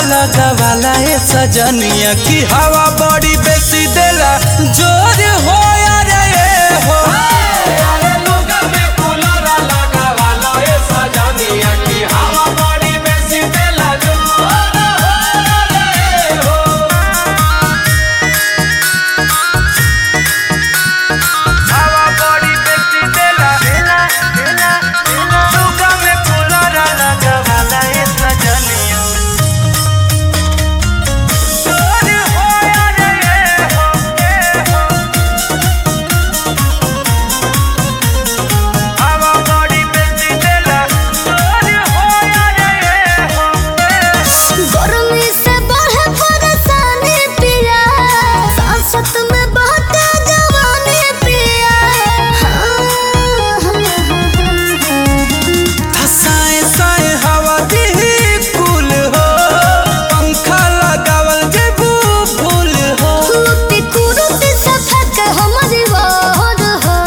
लगावाला ए सजनिया की हवा बड़ी बेसी देला जोर हो रे ए हो हवा बड़ी बेसी देला लुगा में कूलर लगावाला ए सजनिया जोर हो रे ए हो ए हो हवा बड़ी बेसी देला जोर हो रे ए हो गर्मी से बढ़े परेशानी पिया सांसत में बहते जवानी पिया हसाए साए हवा दी कुल हो पंखा लगावल जेबू फूल हो कुरुती कुरुती सफक हमारी वार हो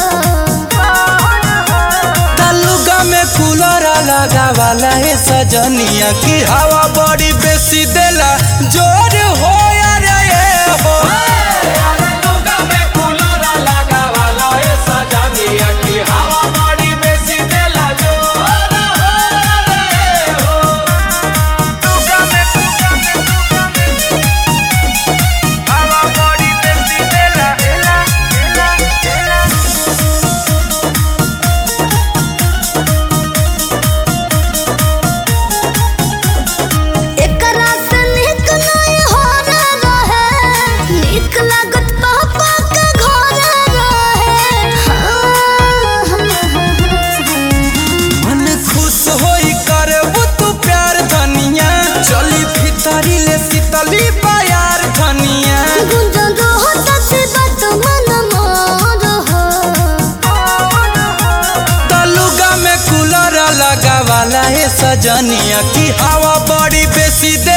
तलुगा में कूलर लगावाला है सजनिया की हवा बड़ी बेसी देला जोर हो रे ए हो लुगा में हवा बड़ी बेसी देला एकरा से निक नहीं हो रहे निक लागत पापा के घर रहे मन खुश होई करबू तू प्यार धनिया चली भीतरी ले शीतली प्यार धनिया गुंजन रहो सच्ची बात मन मोर हो तलुगा में कूलर लगावाला है सजनिया की हवा बड़ी बेसी दे